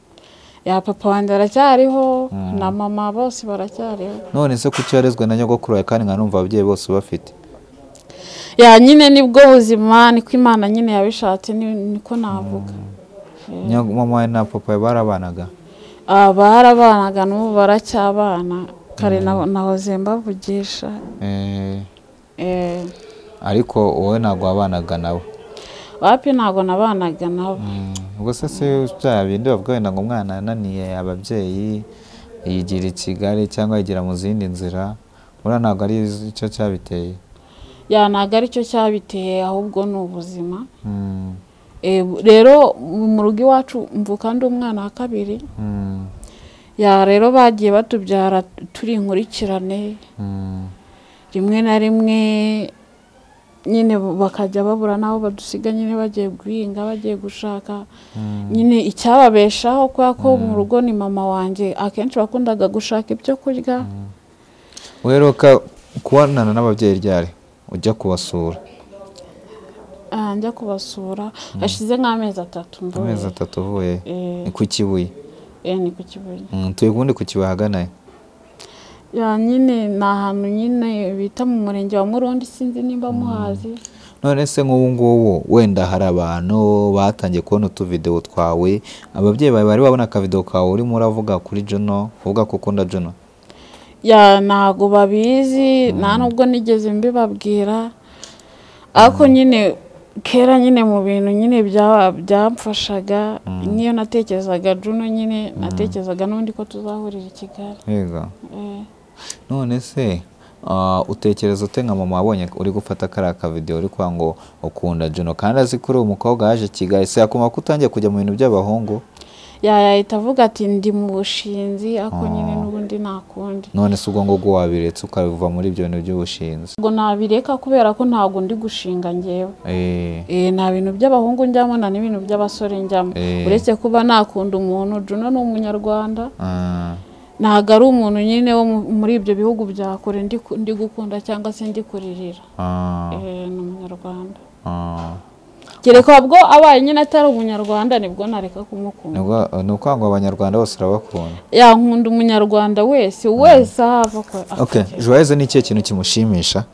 ya papa wanjye aracyariho na mama bose baracyariho none se kuki yarezwe na nyogokuru wawe kandi nkanumva ababyeyi bose ubafite ya nyine nibwo buzima niko imana nyine yabishatse ni- niko navuga Nyo- mama wawe na papa wawe barabanaga Ah, barabanaga n'ubu baracyabana kare na- nahoze mbavugisha Eh, Eh, ariko wowe ntabwo wabanaga nawe wapi ntabwo nabanaga nabo ubwo se si bya bindi bavuga wenda ngo umwana yananiye ababyeyi yigira i kigali cyangwa yigira mu zindi nzira buriya ntabwo ari cyo cyabiteye ya ntabwo aricyo cyabiteye ahubwo ni ubuzima Mm, Eh, bu- rero mu rugo iwacu mvuka ndi umwana wa kabiri mm, ya rero bagiye batubyara turi inkurikirane mm, rimwe na rimwe nyine bu- bakajya babura n'aho badusiga nyine bagiye guhinga bagiye gushaka mm. nyine icyababeshaho kubera ko mu rugo ni mama wanjye akenshi wakundaga gushaka ibyo kurya uheruka kubonana n'ababyeyi ryari ujya kubasura ah, njya kubasura hashize nk'amezi atatu mvuye amezi atatu uvuye Eh, ni ku kibuye eh, ni ku Kibuye Mm, turi ubundi ku kibuye ahagana he? ya nyine ni ahantu nyine bita mu murenge wa murundi sinzi nimba muhazi none se nk'ubu ngubu wenda hari abantu batangiye kubona utuvidewo twawe ababyeyi bawe bari babona akavidewo kawe urimo uravuga kuri Juno uvuga ko ukunda Juno ya ntago babizi nta nubwo nigeze mbibabwira ariko nyine kera nyine mu bintu nyine bya- byamfashaga n'iyo natekerezaga juno nyine natekerezaga n'undi ko tuzahurira i kigali yego Eh. none se ah, utekereza ute nka mama wabonye uri gufata kariya kavidewo uri kuvuga ngo ukunda Juno kandi azi kuri uwo mukobwa yaje i Kigali se yakuma ko utangiye kujya mu bintu by'abahungu yayahita avuga ati ndi mu bushinzi ariko nyine n'ubundi nta kundi none se ubwo ngubwo wabiretse ukabiva muri ibyo bintu by'ubushinzi ubwo nabireka kubera ko ntabwo ndi gushinga ngewe Eh, Eh, nta bintu by'abahungu njyamo nta n'ibintu by'abasore njyamo Eh. uretse kuba nakunda umuntu Juno ni umunyarwanda ah, ntabwo ari umuntu nyine wo mu- muri ibyo bihugu bya kure ndi ku- ndi gukunda cyangwa se ndi kuririra ah, Eh, ni umunyarwanda ah. kereka ubwo abaye nyine atari umunyarwanda nibwo nareka kumukunda Nibwo- ni ukuvuga ngo abanyarwanda bose urabakunda yankunda umunyarwanda wese wese aho ava ko- okay joyeuse ni ikihe kintu kimushimisha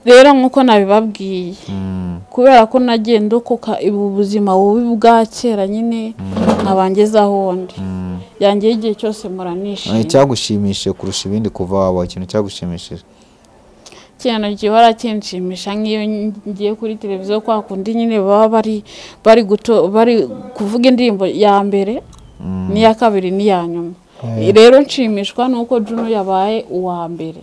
rero nk'uko nabibabwiye Mm, kubera ko nagiye ndokoka ubu buzima bubi bwa kera nyine nkabangezaho ndi mm. yangeyeho igihe cyose Eh, muranishima icyagushimishije kurusha ibindi kuva waba ikintu cyagushimishije ikintu gihora kinshimisha nk'iyo ngiye kuri televiziyo kwa kundi nyine baba bari bari guto- bari kuvuga indirimbo ya mbere n'iya kabiri n'iya nyuma rero nshimishwa n'uko Juno yabaye uwa mbere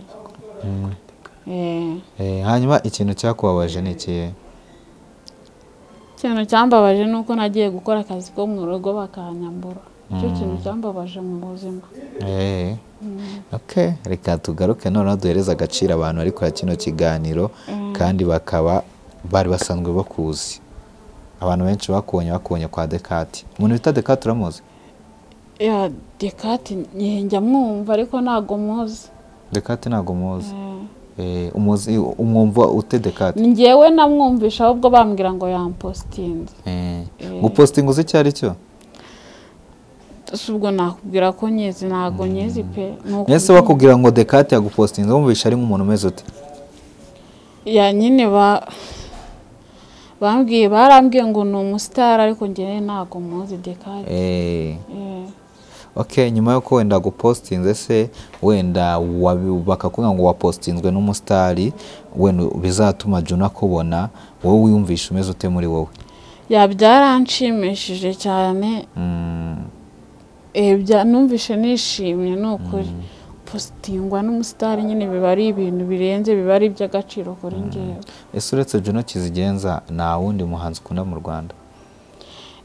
Eh. Eh, hanyuma ikintu cyakubabaje ni ikihe ikintu cyambabaje ni uko nagiye gukora akazi ko mu rugo bakanyambura icyo kintu cyambabaje mu buzima Eh, okay reka tugaruke noneho duhereze agaciro abantu bari kureba kino kiganiro kandi bakaba bari basanzwe bakuzi abantu benshi bakubonye bakubonye kwa dekati umuntu bita dekati uramuzi ya dekati njye njya mwumva ariko ntago muzi dekati ntabwo umuzi Eh, umuzi umwumva ute dekati ni njyewe namwumvisha ahubwo bambwira ngo yampositinze Eh, gupostinga uzi icyo ari cyo si ubwo nakubwira ko nyezi ntago nyezi pe ni uku- mwese bakubwira ngo dekati yagupostinze wumvisha ari nk'umuntu umeze ute ya nyine ba bambwiye barambwiye ngo ni umusitari ariko njyewe ntago muzi dekati Eh, Eh. ok nyuma y'uko wenda gupostinze se wenda wabi- bakakubwira ngo wapostinzwe n'umusitari wenda bizatuma juna akubona wowe wiyumvisha umeze ute muri wowe ya byaranshimishije cyane Mm, Eh, bya- numvishe nishimye ni ukuri positingwa n'umusitari nyine biba ari ibintu birenze biba ari iby'agaciro kuri ngewe ese uretse juna kizigenza nta wundi muhanzi ukunda mu rwanda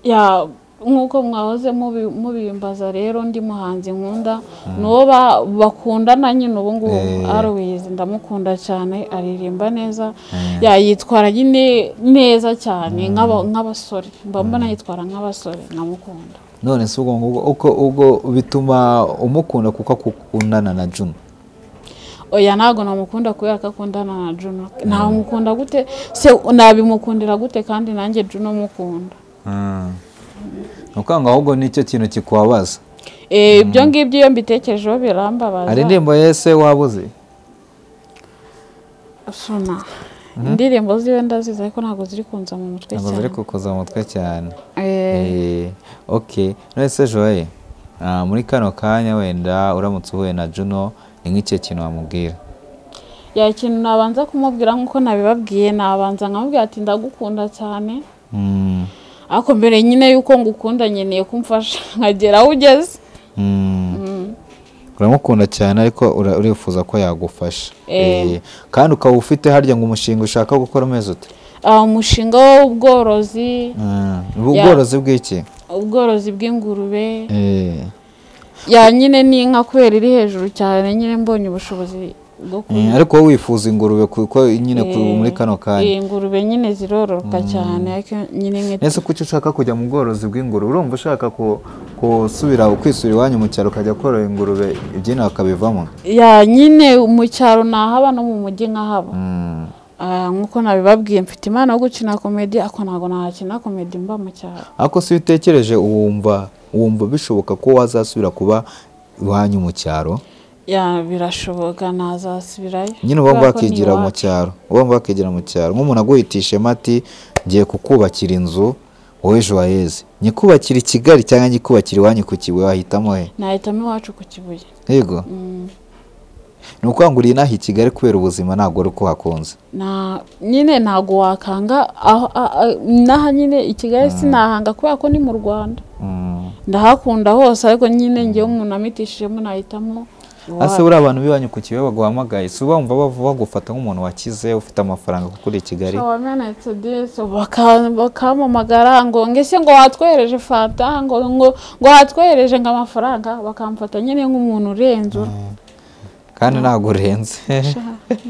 Ya, nk'uko mwahoze mubi- mubimbaza rero ndi muhanzi nkunda ni uwo ba- bakundana nyine ubu ngubu Eh. Always ndamukunda cyane aririmba neza ya yitwara nyine neza cyane nk'aba- nk'abasore mba mbona yitwara nk'abasore ndamukunda none si ubwo ngubwo uko ubwo bituma umukunda kuko akukundana na juna oya ntabwo namukunda kubera ko akundana na Juno namukunda gute se nabimukundira gute kandi nanjye Juno mukunda ni ukuvuga ngo ahubwo nicyo kintu kikubabaza Eh, ibyo ngibyo iyo mbitekerejeho birambabaza hari indirimbo yese waba uzi suna indirimbo ziwe ndazizi ariko ntabwo ziri kunza mu mutwe ntabwo cyane ziri kukuza mu mutwe cyane Eh, Eh, ok none se joye ah, muri kano kanya wenda uramutse uhuye na juno ni nk'ikihe kintu wamubwira ya ikintu nabanza kumubwira nk'uko nabibabwiye nabanza nkamubwira ati ndagukunda cyane Mm, ariko mbere nyine y'uko ngukunda nkeneye kumfasha nkagera aho ugeze mm. uramukunda cyane ariko ura- urifuza ko yagufasha Eh. Eh, kandi ukaba ufite harya ngo umushinga ushaka gukora umeze ute Ah, umushinga w'ubworozi Mm, ubu Ya. ubworozi bw'iki ubworozi bw'ingurube Eh, ya nyine ni inka kubera iri hejuru cyane nyine mbonye ubushobozi bwo eh, kuyiha ariko wowe wifuza ingurube kuko nyine ku- muri kano kanya ingurube nyine zirororoka cyane ariko nyine nk'iti ese kuki ushaka kujya mu bworozi bw'ingurube urumva ushaka ku- gusubira kwisubira iwanyu mu cyaro ukajya korora ingurube ibyino bakabivamo ya nyine mu cyaro nahaba no mu mujyi nkahaba Mm. Ah, nk'uko nabibabwiye mfite impano yo gukina komedi ariko ntabwo nahakina komedi mba mu cyaro ariko si witekereje wumva wumva bishoboka ko wazasubira kuba iwanyu mu cyaro ya birashoboka nazasubirayo nyine uba Kubera ko ni wakigira mu iwacu. cyaro uba wakigira mu cyaro nk'umuntu aguhitisha mati ngiye kukubakira inzu wowe joyeze nyikubakira i kigali cyangwa nyikubakira iwanyu ku kibuye wahitamo he nahitamo iwacu ku kibuye yego Mm. ni ukuvuga ngo uri inaha i kigali kubera ubuzima ntabwo ari uko hakunze Na- nyine ntabwo wakanga aho- a- a- n'aha nyine i kigali sinahanga kubera ko ni mu rwanda Mm. ndahakunda hose ariko nyine ngewe umuntu amitishijemo nahitamo ese buriya abantu b'iwanyu ku kibe baguhamagaye si bumva bagufata nk'umuntu wakize ufite amafaranga kuko uri i kigali wamenetse disi baka- bakampamagara ngo ngese ngo watwohereje fanta ngo ngo ngo watwohereje ngo amafaranga bakamfata nyine nk'umuntu urenze urwo kandi ntabwo urenze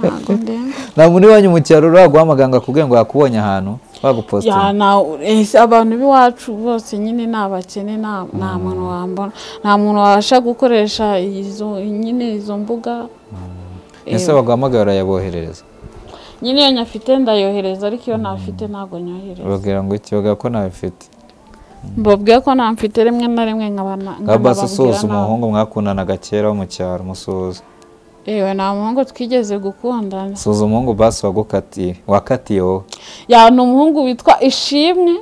ntabwo ndemba nta muntu iwanyu mu cyaro uraguhamagara ngo akubwire ngo yakubonye ahantu Ya, bagupositinga na- ese abantu b'iwacu bose nyine ni abakene nta nta muntu wambona nta muntu wabasha gukoresha izo nyine izo mbuga ese baguhamagaye urayaboherereza nyine iyo nyafite ndayohereza ariko iyo ntafite ntabwo nyohereza babwira ngo iki baga ko ntabifite mbabwiye ko nta mfite rimwe na rimwe nkaba na- nka basi usuhuza nkanababwira nabi. umuhungu mwakundanaga kera wo mu cyaro musuhuza yewe nta muhungu twigeze gukundana suhuza umuhungu basi wagukatiye wakatiye wowe ya ni umuhungu witwa ishimwe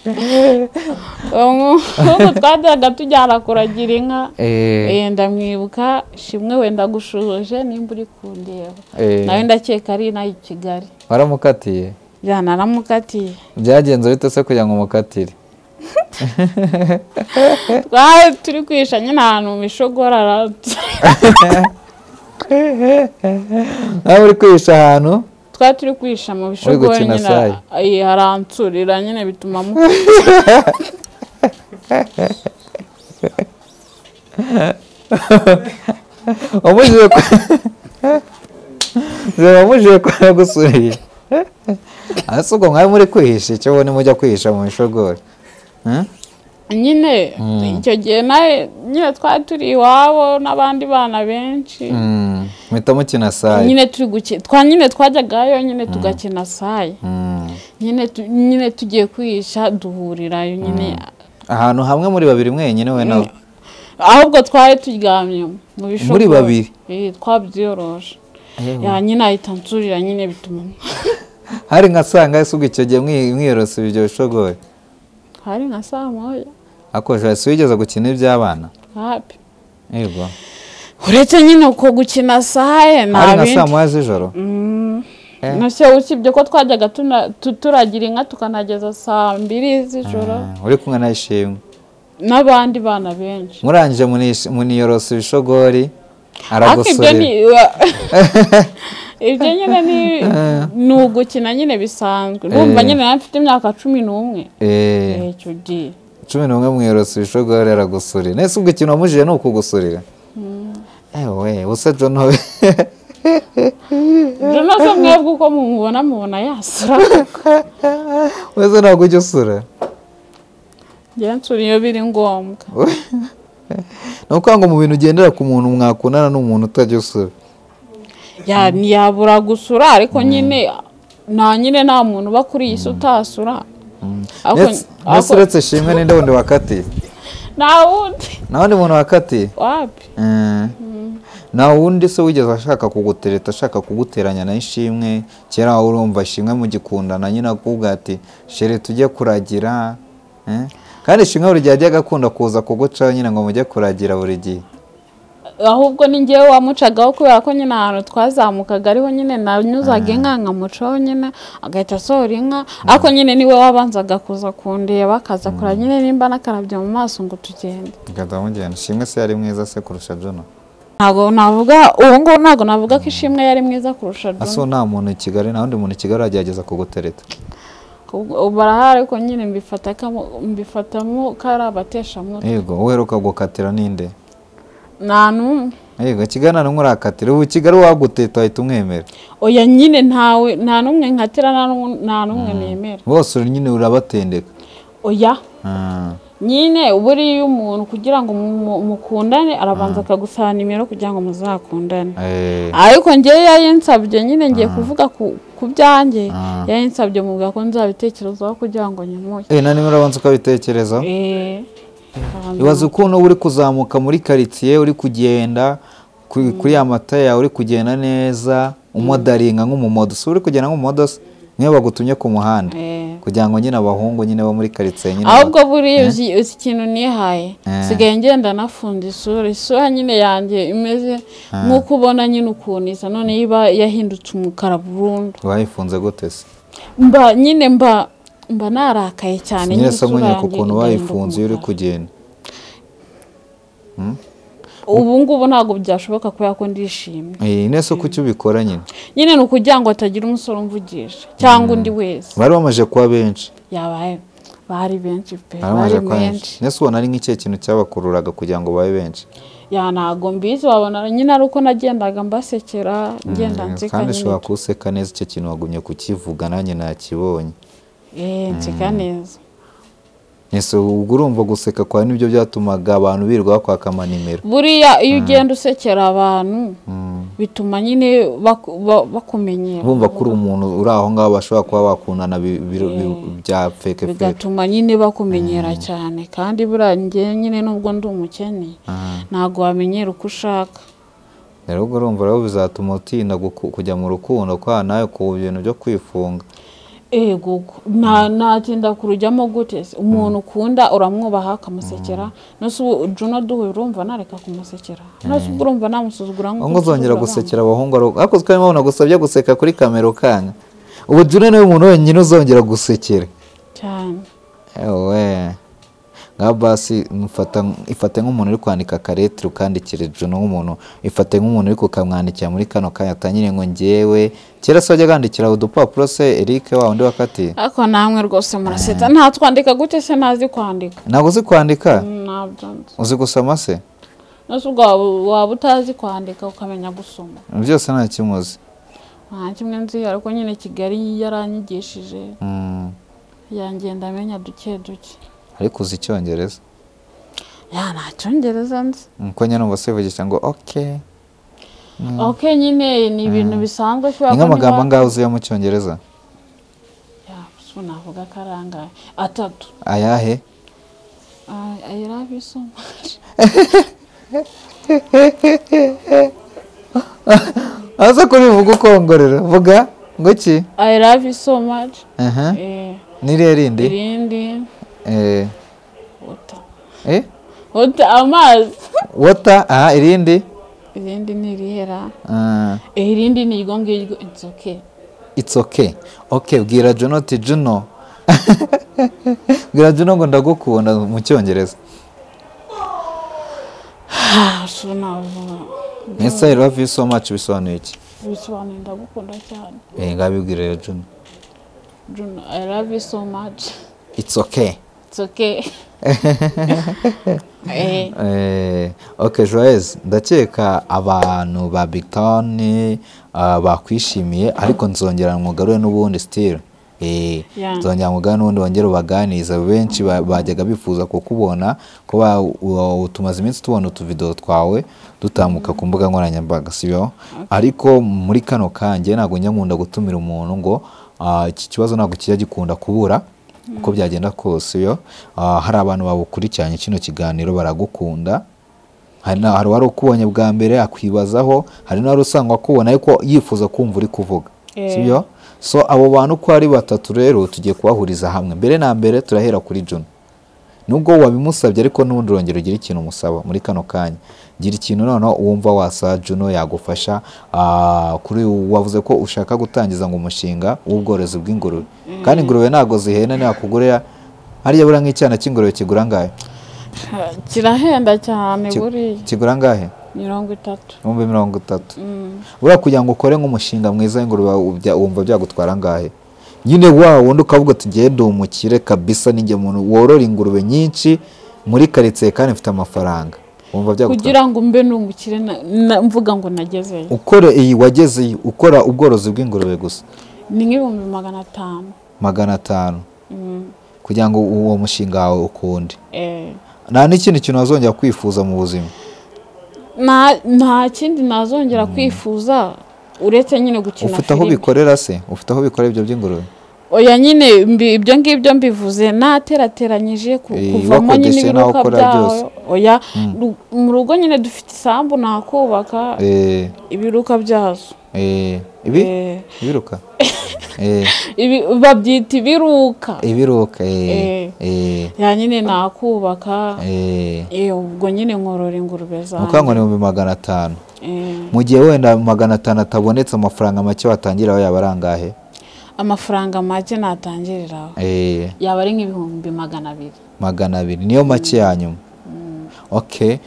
Eh, uwo muhungu twajyaga tujyana kuragira inka eh, Eh, ndamwibuka shimwe wenda gushuhuje nimba uri kundeba eh, nawe ndakeka ari inaha i kigali waramukatiye ya naramukatiye byagenze bite se kugira ngo umukatire twari turi kwisha nyine ahantu mu mishogoro ara- nawe uri kwihisha ahantu twari turi kwihisha mu bishogoro gukina nyine sayi. eh, aransurira nyine bituma mu wamujije kwa Nzaba wamujije kwa yagusuye ese ubwo mwari muri kwihisha icyo ubone mujya kwihisha mu bishogori Eh? nyine icyo gihe nawe nyine twari turi iwabo n'abandi bana benshi Mm, muhita mukina sayi nyine turi gukina twa nyine twajyagayo nyine tugakina sayi Mm. nyine tu- nyine tugiye kwihisha duhurirayo nyine ahantu hamwe muri babiri mwenyine we nawe ahubwo twari turyamye mu bishobora Muri babiri? twabyoroshe Ewe. ya nyine ahita ansurira nyine bituma hari nka sanga ese ubwo icyo gihe mwi- mwiyorosa ibyo bishogori hari nka saa moya akoresha si wigeze gukina iby'abana hapi yego uretse nyine uko gukina saye hari nta nka saa bindi moya z'ijoro Mm. Eh. Nase usibye ko twajyaga tuna- tu- turagira inka tukanageza saa mbiri z'ijoro Ah, uri kumwe na ishimwe n'abandi bana benshi murangije munish- muniyorosa ibishogori ariko ibyo ni aragosorera ibyo nyine ni ni ugukina nyine bisanzwe ndumva Eh. nyine nawe mfite imyaka cumi n'umwe Eh, Eh, icyo gihe cumi n'umwe mwiyorosa ibishogori aragosorera nese ubwo ikintu wamujije ni ukugusorera ewe usa jono we ibyo nabyo mwebwe uko mumubona mubona yasura wese ntabwo ujya usura njye nsura iyo biri ngombwa ni ukuvuga ngo mu bintu ugendera ku muntu mwakundana n'umuntu utajya usura Ya- ntiyabura gusura ariko nyine nta nyine nta muntu uba kuri iyi si utasura Ariko- nese ariko- uretse shimwe ninde wundi wakatiye nta wundi nta wundi muntu wakatiye wapi Eh. nta wundi se wigeze ashaka kugutereta ashaka kuguteranya na ishimwe kera wowe urumva ishimwe mugikundana nyine akubwira ati shere tujye kuragira Eh? kandi ishimwe buri gihe ajya agakunda kuza kugucaho nyine ngo mujye kuragira buri gihe ahubwo ni njyewe wamucagaho kubera ko nyine ahantu twazamukaga ariho nyine nanyuzaga inka nkamucaho nyine agahita asohora inka ariko nyine niwe wabanzaga kuza kundeba akaza kura nyine nimba n'akarabyo mu maso ngo tugende ngahita mugenda ishimwe se yari mwiza se kurusha jona ntabwo navuga ubu ngubu ntabwo navuga ko ishimwe yari mwiza kurusha John. asuhu nta muntu i kigali nta wundi muntu i kigali uragerageza kugutereta Ubwo- barahari ariko nyine mbifata kamo- mbifatamo ko ari abateshamutwe yego uheruka gukatira ninde nta n'umwe yego kigali nta n'umwe urakatira ubu kigali waguteta wahita umwemera oya nyine ntawe nta n'umwe nkatira nta n'u- nta n'umwe nemera bose uri nyine urabatendeka oya Ah. nyine buriya umuntu kugira ngo mu- mukundane arabanza akagusaba nimero kugira ngo muzakundane Eh. ariko ngewe yayinsabye nyine ngiye kuvuga ku ku byanjye Ah. yayinsabye mubwira ko nzabitekerezaho kugira ngo nyimuhe Eh, na nimero abanza ukabitekerezaho Eh, abanza- ibaze ukuntu uba uri kuzamuka muri karitsiye uri kugenda ku- kuri ya mata yawe uri kugenda neza umodaringa nk'umumodosi uri kugenda nk'umumodosi niyo bagutumye ku muhanda Eh. kugira ngo nyine abahungu nyine bo muri karitsiye nyine ahubwo buriya uzi uzi ikintu nihaye Eh. sigaye ngenda nafunze isura isura nyine yanjye imeze nk'uko ubona nyine ukuntu isa none iba yahindutse umukara burundu bayifunze gute se mba nyine mba mba narakaye cyane nyine se isura mwenyine ku yanjye kuntu igahinduka bayifunze iyo uri umukara. kugenda ubu ngubu ntabwo byashoboka kubera ko ndishimye ese kuki ubikora nyine nyine ni ukugira ngo hatagira umusore umvugisha cyangwa undi wese bari bamaze kuba benshi yabaye bari benshi pe bari bari bamaze kuba benshi benshi ese ubona ari nk'ikihe kintu cyabakururaga kugira ngo babe benshi ya ntabwo mbizi wabona nyine ari uko nagendaga mbasekera ngenda Mm, nseka kandi nyine ushobora kuwuseka neza icyo kintu wagumye kukivuga nanjye nakibonye eh nseka neza ese ubwo urumva guseka kwawe nibyo byatumaga abantu birirwa bakwaka amanimero buriya iyo ugenda usekera abantu bituma nyine baku- ba- bakumenyera bumva ko uri umuntu uri aho ngaho bashobora kuba bakundana bi- bi- bi- bya feke feke bigatuma nyine bakumenyera cyane kandi buriya njye nyine nubwo ndi umukene Mm. ntabwo wamenyera uko ushaka rero ubwo urumva rero bizatuma utinda guku- kujya mu rukundo kwa nawe ku bintu byo kwifunga ego nta- natinda kurujyamo gute se umuntu ukunda uramwubaha ukamusekera nose ubu juna duhuye urumva nareka kumusekera nose ubwo urumva namusuzugura aho uzongera nsuzugura abana. gusekera abahungu ari uko- ariko twari mubona gusabye guseka kuri kamera ukanga ubu june niwe muntu wenyine uzongera gusekera cyane ewe nka basi mufata ifate nk'umuntu uri kwandika karetire ukandikira june nk'umuntu ifate nk'umuntu uri kukamwandikira muri kano kanya atanyine ngo ngewe kera se wajyaga wandikira udupapuro se eric wa undi wakatiye ariko namwe rwose muraseta ntatwandika gute se ntazi kwandika ntabwo uzi kwandika ntabyo nzi uzi gusoma se nose ubwo waba- waba utazi kwandika ukamenya gusoma byose nta kimuzi nta kimwe nzi ariko nyine kigali yaranyigishije Mm. yangenda amenya duke duke ariko uzi icyongereza ya nta cyongereza nzi Mm, ko nyine numva sivugisha ngo okay ok nyine ni ibintu bisanzwe ni kubera ko nk'amagambo niba- angahe uziyo mu cyongereza Ya, so navuga ko ari angahe atatu ayahe I- I love you so much. aza kuri buvuge ukongorera vuga ngo iki I love you so much. aha Eh, ni irihe rindi irindi Eh, wota eh? wota amazi wota aha irindi irindi ni irihera Ah, Eh, irindi ni iryo ngiryo it's okay it's okay okay bwira juno ati juno bwira juno ngo ndagukunda mu cyongereza Ah, so navuga ese i love you so much bisobanuye iki bisobanuye ndagukunda cyane Eh, ngabibwira rero juno Juno, I love you so much. it's okay It's okay. eh, Eh, ok joyce ndakeka abantu ba big town ah, bakwishimiye ariko nzongera mwugarure n'ubundi still Eh, Yeah. nzongera mwugarure n'ubundi wongere ubaganiriza benshi ba- bajyaga bifuza kukubona ko ba- wa- wa- tumaze iminsi tubona utuvidewo twawe dutambuka ku mbuga nkoranyambaga sibyo ariko muri kano kanjye ntabwo njya nkunda gutumira umuntu ngo ah, iki kibazo ntabwo kijya gikunda kubura uko byagenda kose iyo ah, hari abantu babukurikiranye kino kiganiro baragukunda hari na- hari uwari ukubonye bwa mbere akwibazaho hari n'uwari usanga akubona ariko yifuza kumva uri kuvuga Eh. sibyo so abo bantu uko ari batatu rero tugiye kubahuriza hamwe mbere na mbere turahera kuri Juno nubwo wabimusabye ariko n'ubundi urongera ugira ikintu umusaba muri kano kanya gira ikintu noneho wumva wasa Juno yagufasha ah, kuri wavuze ko ushaka gutangiza ngo umushinga w'ubworozi bw'ingurube kandi ingurube ntabwo zihena ntakugurira hariya buriya nk'icyana cy'ingurube kigura angahe kirahenda cyane Ki- buriya kigura angahe mirongo itatu ibihumbi mirongo itatu Mm. buriya kugira ngo ukore nk'umushinga mwiza w'ingurube ubya- wumva byagutwara angahe nyine wa wundi ukavuga ati ngiye ndi umukire kabisa ninjye muntu worora ingurube nyinshi muri karitsiye kandi mfite amafaranga wumva byagutwara kugira ngo mbe nungukire na- na- mvuga ngo nagezeyo ukora iyi wagezeyo ukora ubworozi bw'ingurube gusa ni nk'ibihumbi magana atanu magana atanu Mm. kugira ngo uwo mushinga wawe ukunde Eh, nta n'ikindi kintu wazongera kwifuza mu buzima nta nta kindi nazongera kwifuza uretse nyine gukina ufite aho filime bikorera se ufite aho bikorera ibyo by'ingurube oya nyine mbi- ibyo ngibyo mbivuze naterateranyije ku- Eh, kuvamo nyine wakodesheje n'aho ibiruka ukora byose. byayo oya ru- mu rugo nyine dufite isambu nakubaka Eh, ibiruka byazo eh, ibi Eh, ibiruka Eh, ibi- babyita ibiruka ibiruka eh, eh, ya nyine nakubaka eh. Eh, ubwo nyine nkorora ingurube nukuvuga ngo zanjye ni ibihumbi magana atanu Eh, mu gihe wenda magana atanu atabonetse amafaranga make watangiraho yaba ari angahe amafaranga make natangiriraho Eh, yaba ari nk'ibihumbi magana abiri magana abiri niyo make ya nyuma ok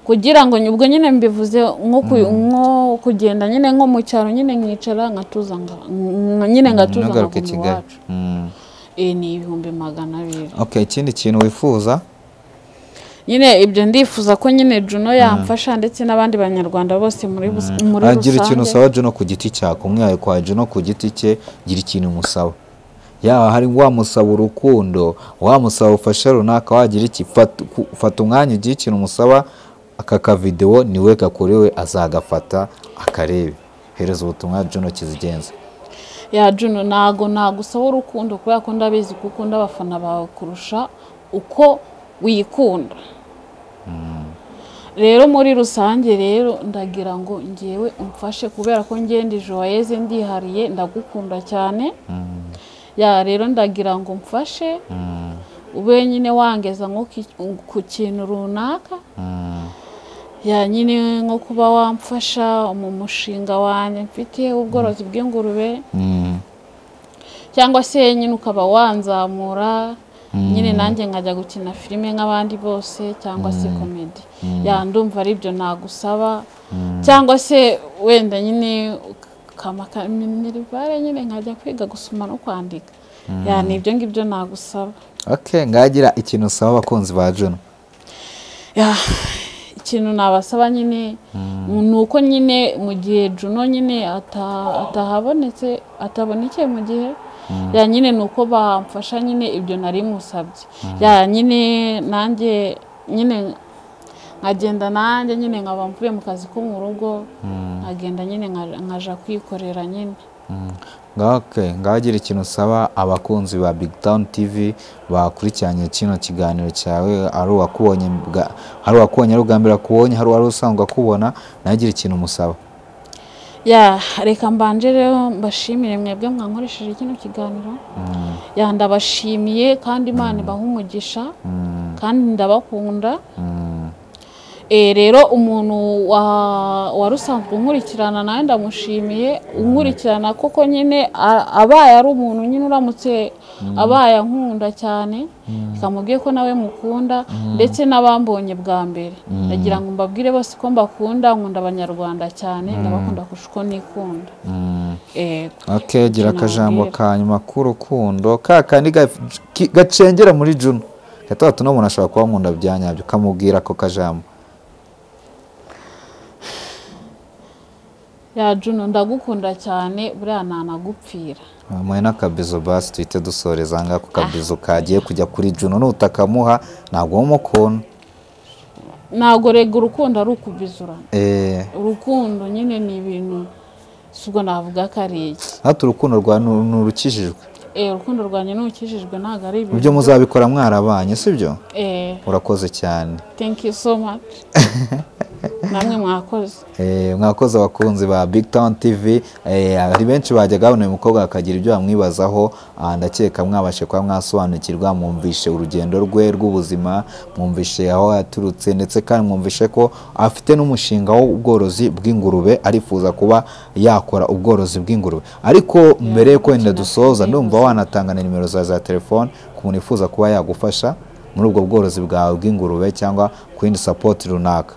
kugira ngo ubwo nyine mbivuze nko ku- nko kugenda nyine nko mu cyaro nyine nkicara nkatuza nga- nk- nyine ngatuza ntagaruke nkaguma kigali iwacu Mm. Eh, ni ibihumbi magana abiri okay ikindi kintu wifuza nyine ibyo ndifuza ko nyine Juno yamfasha ndetse n'abandi banyarwanda bose muri bus- muri agira ikintu rusange usaba Juno ku giti cya kumwihaye kwa Juno ku giti cye gira ikintu umusaba yaba hari wamusaba urukundo wamusaba ubufasha runaka wagira iki Fata- ku- fata umwanya ugira ikintu umusaba aka kavidewo niwe gakorewe azagafata akarebe hereza ubutumwa Juno kizigenza ya Juno ntago nagusaba urukundo kubera ko ndabizi ko ukunda abafana bawe kurusha uko wikunda rero muri rusange rero ndagira ngo ngewe umfashe kubera ko ngenda joyeze ndihariye ndagukunda cyane ya rero ndagira ngo umfashe ube nyine wangeza nko ki- ku kintu runaka ya nyine nko kuba wamfasha mu mushinga wanjye mfite ubworozi bw'ingurube Mm. cyangwa se nyine ukaba wanzamura nyine nanjye nkajya gukina filime nk'abandi bose cyangwa se komedi ya ndumva ari byo nagusaba cyangwa se wenda nyine kamakaminirivare nyine nkajya kwiga gusoma no kwandika ya ni ibyo ngibyo nagusaba okay ngagira ikintu usaba abakunzi ba Juno Ya, ikintu nabasaba nyine ni uko nyine mu gihe Juno nyine ata- atahabonetse atabonekeye mu gihe ya nyine ni uko bamfasha nyine ibyo nari musabye ya nyine nanjye nyine nkagenda nanjye nyine nkaba mvuye mu kazi ko mu rugo nkagenda nyine nka- nkaja kwikorera nyine Okay, ngagira ikintu usaba abakunzi ba Big Town TV bakurikiranye kino kiganiro cyawe ari uwakubonye bwa- hari uwakubonye ari ubwa mbere akubonye hari uwari usanzwe akubona nawe gira ikintu umusaba ya reka mbanje rero mbashimire mwebwe mwankoresheje kino kiganiro ya ndabashimiye kandi imana ibaha umugisha kandi ndabakunda Mm, Eh, rero umuntu wa- wari usanzwe unkurikirana nawe ndamushimiye unkurikirana koko nyine a- abaye ari umuntu nyine uramutse abaye ankunda cyane bikamubwiye ko nawe mukunda ndetse n'abambonye bwa mbere ndagira ngo mbabwire bose ko mbakunda nkunda abanyarwanda cyane ndabakunda kurusha uko nikunda mm. Eh, okay gira Ikintu akajambo wabwira. ka nyuma k'urukundo ka kandi gaf- ki- gacengera muri Juno gatatu n'umuntu ashobora kuba nkunda bya nyabyo kamubwira ako kajambo ya Juno ndagukunda cyane buriya ntanagupfira muhe n'akabizo basi duhite dusoreza ngaha ku kabizo kagiye kujya kuri Juno nutakamuha ntabwo wumukunda ntabwo rega urukundo ari ukubizurana Eh, urukundo nyine ni ibintu si ubwo navuga ko ari iki hato urukundo rwa nu- nurukijijwe Eh, urukundo rwanjye n'ubukijijwe ntabwo ari ibyo ibintu muzabikora mwarabanye sibyo Eh, urakoze cyane thank you so much namwe mwakoze Eh, mwakoze abakunzi ba big town tv Eh, hari benshi bajyaga babona uyu mukobwa bakagira ibyo bamwibazaho Ah, ndakeka mwabashe kuba mwasobanukirwa mwumvishe urugendo rwe rw'ubuzima mwumvishe aho yaturutse ndetse kandi mwumvishe ko afite n'umushinga w'ubworozi bw'ingurube arifuza kuba yakora ubworozi bw'ingurube ariko mbere yo wenda dusoza ndumva wanatanga na nimero zawe za telefone ku muntu wifuza kuba yagufasha muri ubwo bworozi bwawe bw'ingurube cyangwa ku yindi sapoti runaka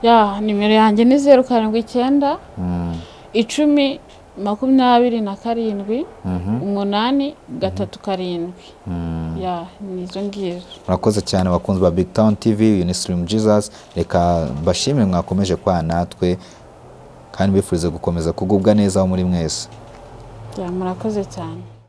ya nimero yanjye ni zeru karindwi icyenda Mm. icumi makumyabiri na karindwi Mhm. umunani gatatu karindwi Mm. ya ni izo ngizo murakoze cyane bakunzi ba big town tv uyu ni sirimu jesus reka mbashimire mwakomeje kwa natwe kandi mbifurize gukomeza kugubwa neza aho muri mwese ya murakoze cyane